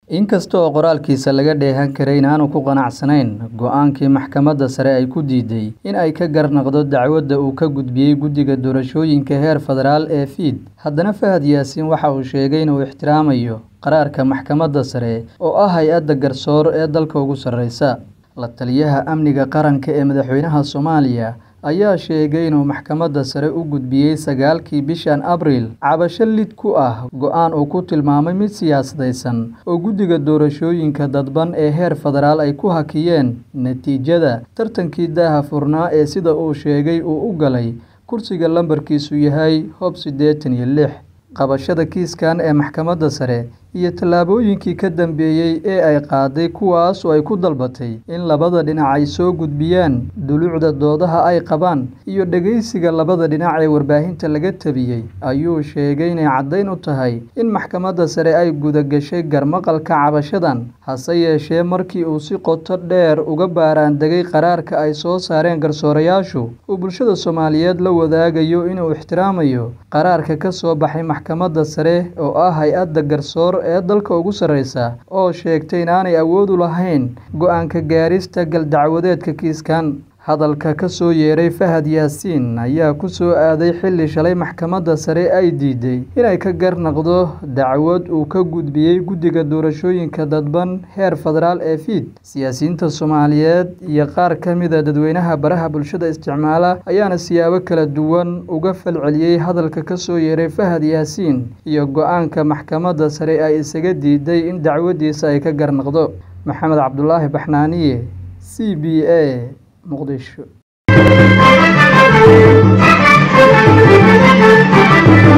inkasta oo qoraalkiisa laga dheehan karay inaanu ku qanacsanayn go-aankii maxkamadda sare ay ku diiday in ay ka garnaqdo dacwadda uu ka gudbiyey guddiga doorashooyinka heer federaal ee fiid haddana fahad yaasiin waxa uu sheegay inuu ixtiraamayo qaraarka maxkamadda sare oo ah hay-adda garsoor ee dalka ugu sarreysa la taliyaha amniga qaranka ee madaxweynaha soomaaliya ayaa sheegay inuu maxkamadda sare u gudbiyey sagaalkii bishan abriil cabasho lid ku ah go-aan uu ku tilmaamay mid siyaasadaysan oo guddiga doorashooyinka dadban ee heer federaal ay ku hakiyeen natiijada tartankii daaha furnaa ee sida uu sheegay uu u galay kursiga lambarkiisu yahay hob siddeetan iyo lix qabashada kiiskan ee maxkamadda sare iyo tallaabooyinkii ka dambeeyey ee ay qaaday kuwaas oo ay ku dalbatay in labada dhinac ay soo gudbiyaan duluucda doodaha ay qabaan iyo dhegeysiga labada dhinac ee warbaahinta laga tabiyey ayuu sheegay inay caddayn u tahay in maxkamadda sare ay gudagashay garmaqalka cabashadan hase yeeshee markii uu si qoto dheer uga baaraandegay qaraarka ay soo saareen garsoorayaashu uu bulshada soomaaliyeed la wadaagayo inuu ixtiraamayo qaraarka ka soo baxay maxkamadda sare oo ah hay-adda garsoor ee dalka ugu sarreysa oo sheegtay inaanay awood u lahayn go-aanka gaarista galdacwadeedka kiiskan hadalka ka soo yeeray fahad yaasiin ayaa ku soo aaday xilli shalay maxkamadda sare ay diiday inay ka garnaqdo dacwad uu ka gudbiyey guddiga doorashooyinka dadban heer federaal ee fiid siyaasiyiinta soomaaliyeed iyo qaar ka mida dadweynaha baraha bulshada isticmaala ayaana siyaabo kala duwan uga falceliyey hadalka ka soo yeeray fahad yaasiin iyo go-aanka maxkamadda sare ay isaga diiday in dacwaddiisa ay ka garnaqdo maxamed cabdulaahi baxnaaniye c b a muqdisho